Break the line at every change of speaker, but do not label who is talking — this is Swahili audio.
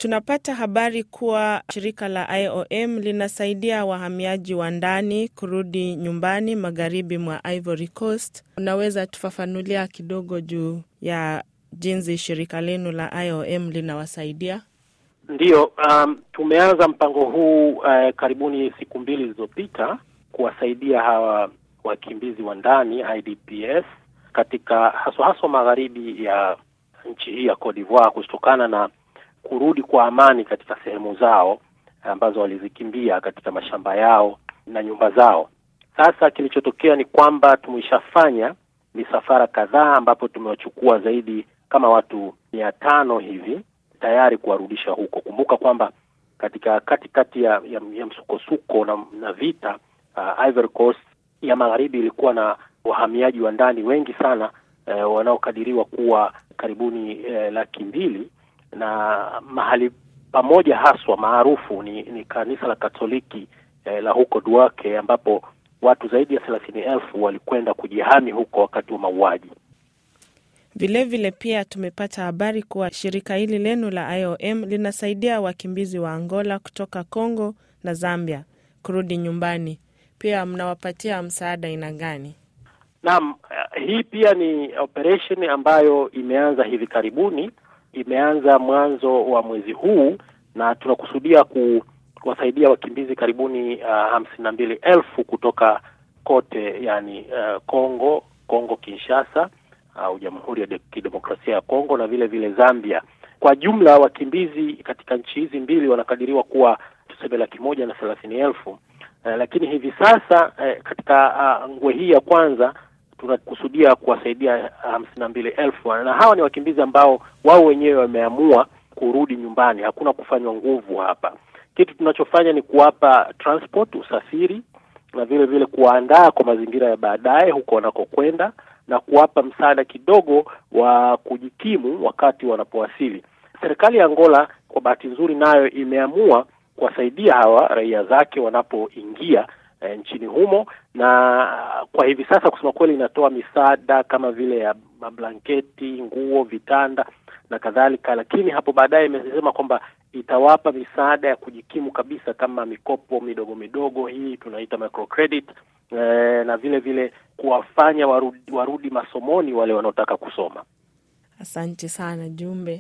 Tunapata habari kuwa shirika la IOM linasaidia wahamiaji wa ndani kurudi nyumbani magharibi mwa Ivory Coast. Unaweza tufafanulia kidogo juu ya jinsi shirika lenu la IOM linawasaidia?
Ndiyo, um, tumeanza mpango huu uh, karibuni siku mbili zilizopita kuwasaidia hawa wakimbizi wa ndani IDPs katika haswa haswa magharibi ya nchi hii ya Cote d'Ivoire kutokana na kurudi kwa amani katika sehemu zao ambazo walizikimbia katika mashamba yao na nyumba zao. Sasa kilichotokea ni kwamba tumeshafanya misafara kadhaa ambapo tumewachukua zaidi kama watu mia tano hivi tayari kuwarudisha huko. Kumbuka kwamba katika katikati ya, ya, ya msukosuko na, na vita uh, Ivory Coast ya magharibi ilikuwa na wahamiaji wa ndani wengi sana uh, wanaokadiriwa kuwa karibuni uh, laki mbili na mahali pamoja haswa maarufu ni, ni kanisa la Katoliki uh, la huko Duake ambapo watu zaidi ya thelathini elfu walikwenda kujihami huko wakati wa mauaji.
Vilevile pia tumepata habari kuwa shirika hili lenu la IOM linasaidia wakimbizi wa Angola kutoka Congo na Zambia kurudi nyumbani. Pia mnawapatia msaada aina gani?
Naam, hii pia ni operation ambayo imeanza hivi karibuni, imeanza mwanzo wa mwezi huu na tunakusudia ku, kuwasaidia wakimbizi karibuni uh, hamsini na mbili elfu kutoka kote, yani uh, Congo, Congo Kinshasa au Jamhuri ya Kidemokrasia ya Kongo na vile vile Zambia. Kwa jumla wakimbizi katika nchi hizi mbili wanakadiriwa kuwa tuseme laki moja na thelathini elfu. Uh, lakini hivi sasa uh, katika uh, ngwe hii ya kwanza tunakusudia kuwasaidia hamsini na mbili elfu na hawa ni wakimbizi ambao wao wenyewe wameamua kurudi nyumbani, hakuna kufanywa nguvu hapa. Kitu tunachofanya ni kuwapa transport, usafiri na vile vile kuwaandaa kwa mazingira ya baadaye huko wanakokwenda na kuwapa msaada kidogo wa kujikimu wakati wanapowasili. Serikali ya Angola kwa bahati nzuri, nayo imeamua kuwasaidia hawa raia zake wanapoingia e, nchini humo, na kwa hivi sasa kusema kweli inatoa misaada kama vile ya mablanketi, nguo, vitanda na kadhalika, lakini hapo baadaye imesema kwamba itawapa misaada ya kujikimu kabisa kama mikopo midogo midogo, hii tunaita microcredit e, na vile vile kuwafanya warudi, warudi masomoni wale wanaotaka kusoma.
Asante sana Jumbe.